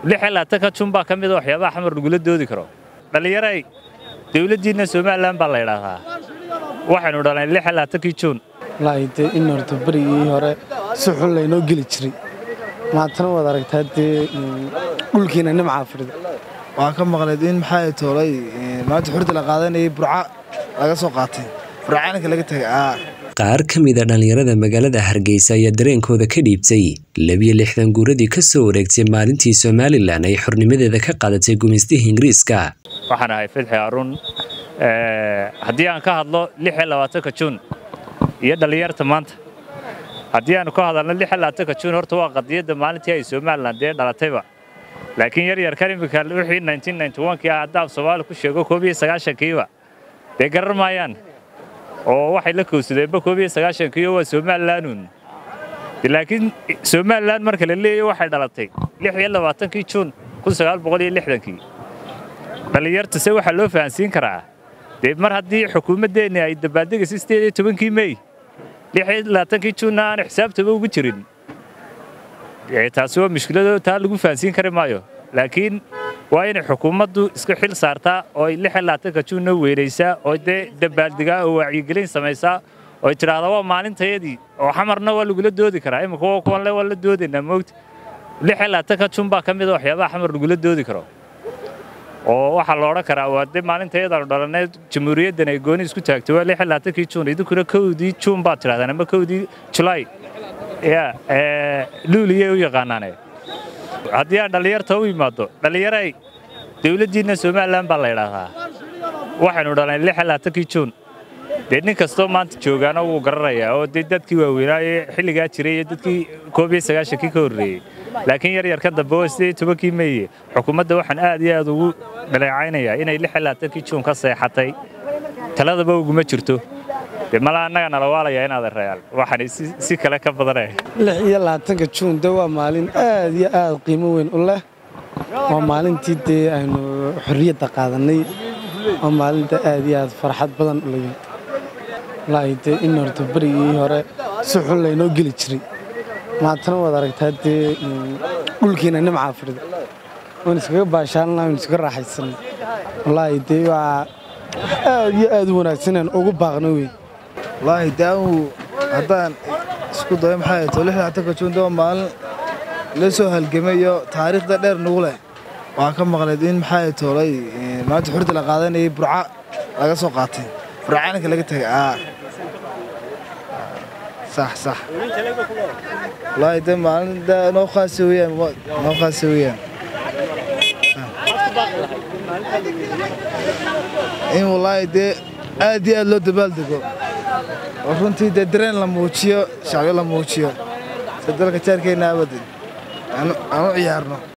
lix iyo labaatanka jun baa ka mida waxyaabaha xamar lagula doodi karo dhallinyaray dawladdiinna somalilan baa la ydhaahdaa waxaynu dhalnay lix iyo labaatankii juun wallaahi dee in horta berigii hore si xun laynoo geli jiray maantana waad aragtaa dee dhulkiina nimcaa fidhida waxaa ka maqleed in maxaa toolay maanta xurda la qaadanayay burca laga soo qaatay burcaanka laga tagay qaar ka mid a dhallinyarada magaalada hargeysa ayaa dareenkooda ka dhiibtay labiyo lixdan guuradii ka soo wareegtay maalintii somalilan ay xornimadeeda ka qaadatay gumaystihii ingiriiska waxaan ahay fidxi aruun haddii aan ka hadlo lix iyo labaatanka juun iyo dhallinyarta maanta haddii aanu ka hadalno lix iyo labaatanka juun horta waa qadiyadda maalintii ay somalilan dee dhalatayba laakiin yar yarkan iminka wixii kii ah haddaaf soomaali ku sheego koob iyo sagaashankiiba dee garar maayaan oo waxay la kowsadeenba koob iyo sagaashankiiyo waa somalilanun laakiin somalilan marka la leeyahy waxay dhalatay lix iyo labaatankii juun kun sagaal boqol iyo lixdankii dhallinyarta se waxaa loo fahansiin karaa dee mar haddii xukuumaddeenni ay dabaaldegaysa sideed iyo tobankii mey lix iyo labaatankii juunna aan xisaabtaba ugu jirin taasi waa mushkilado taa lagu fahansiin kari maayo laakiin waa inay xukuumaddu iska xil saartaa oo ay lix iyo labaatanka juunna weynaysaa oo dee dabaaldegaa oo wacyigelin samaysaa oo ay tidhaahdaa waa maalintayadii oo xamarna waa lagula doodi karaa imika waa kuwanle waa la doodaynaa moogta lix iyo labaatanka juun baa ka mida waxyaabaha xamar lagula doodi karo oo waxaa la odhan karaa waa dee maalintayadaanu dhalanay jamhuuriyaddan ay gooni isku taagtay waa lix iyo labaatankii juun idinkuna kowdii juun baad tidhahdaan ama kowdii julaay ya luuliyay u yaqaanaane haddii aan dhallinyarta u imaaddo dhallinyaray dawladdiinna somalilan baa la ydhaahdaa waxaynu dhalnay lix iyo labaatankii juun dee nin kastoo maanta joogaana wuu garanayaa oo dee dadkii waaweynaaye xilligaa jiray iyo dadkii koob iyo sagaashankii ka horreeyey laakiin yar yarka dambe waa sidee tobankii meeye xukuumadda waxaan aad iyo aad ugu dhaleecaynayaa inay lix iyo labaatankii juun ka seexatay taladaba uguma jirto dee mala annaga nala waalayaa inaad reyaal waxaan si kale ka badanaya lix iyo labaatanka juun de waa maalin aad iyo aad qiimo weyn u leh waa maalintii dee aynu xorriyadda qaadannay waa maalinta aad iyo aad farxad badan u leeyahay wallaahi dee in horta berigii hore si xun laynoo geli jiray maantana waad aragtaa dee dhulkiina nimcaa fidhida waan iskaga baashaalna waan iskaga raaxaysanay wallaahi dee waa aad iyo aad u wanaagsanaan ugu baaqna wey wallaahi daamu haddaan isku dayo maxaa to lix labaatanka juun dee waa maalin la soo halgamayo taariikhda dheer nagu leh waxaa ka maqleed in maxaa toolay maanta xurda la qaadanayay burca laga soo qaatay burcaanka laga tagay sax sax wallaahi dee maalin noo khaasa weyaan noo khaasa weyaan in wallaahi dee aad iyo aad loo dabaaldego oo runtii dee dareen la muujiyo shacyo la muujiyo si dalka jaarkeenna abadan aan u ciyaarno